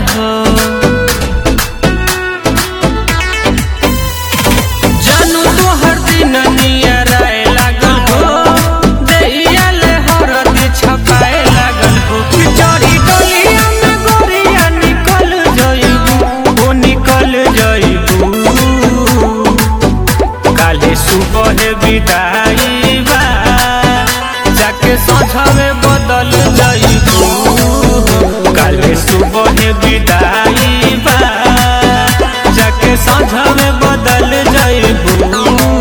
हो जानू तोहर दिन नियर आए लागल हो दैया ले हरदी छपाए लागल हो चढ़ी डोलिया में गोरिया निकल जइबू ओ निकल जइबू काले सुबह विदाई बा जाके सझवे बदल जइबू काले सुबह विदाई बा जाके सझवे बदल जइबू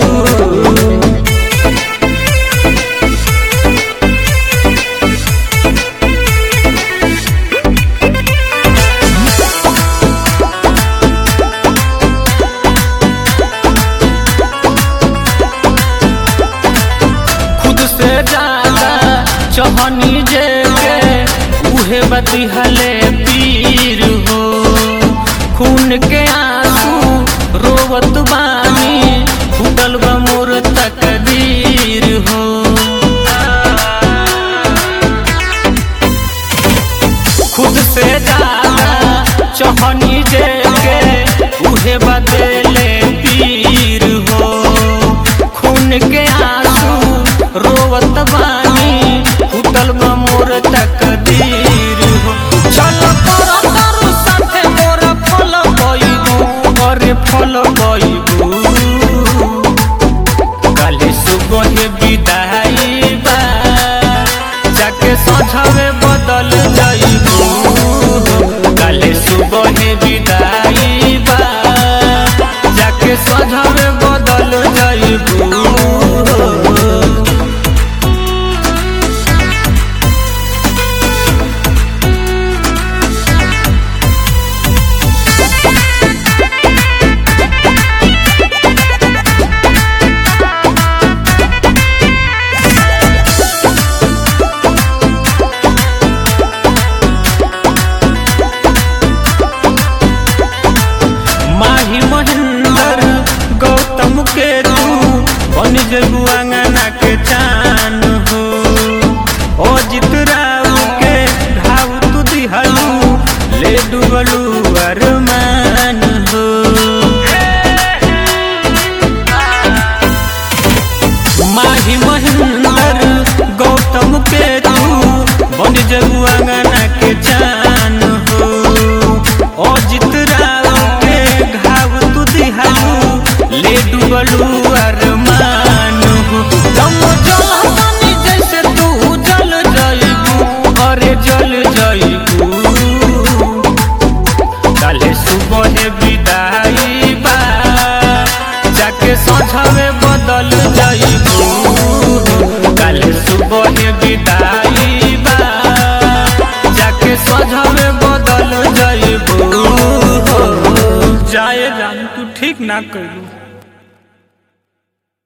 खुद से ज्यादा चहनी जे के उहे बतिहले पीर हो खून के आंसू रोवत बानी फूटल बा मोर तकदीर हो खुद से ज्यादा चहनी जे के उहे बदले पीर हो खून के आंसू रोवत बानी फूटल बा मोर तकदीर हो चल तोरा तारू साथे मोरा फल गइबू अरे फल गइबू काले सुबह विदाई बा जाके सझवे बदल जइबू काले सुबह विदाई बा जाके सझवे बदल जइबू माही महेंद्र गौतम के तू बन जबू अंगना के चान हो ओ जित राव के घाव तू दिहलू ले डुबलू अरमान हो माही महेंद्र गौतम के तू बन जबू अंगना के चान हो ओ जित राव के घाव तू दिहालू ले डुबलू अरमान हो दम जलहतानी जैसे तू जल जइबू अरे जल जइबू काले सुबह विदाई बा जाके सझवे बदल जइबू काले सुबह विदाई बा जाके सझवे बदल जइबू जाए जान तू ठीक ना करू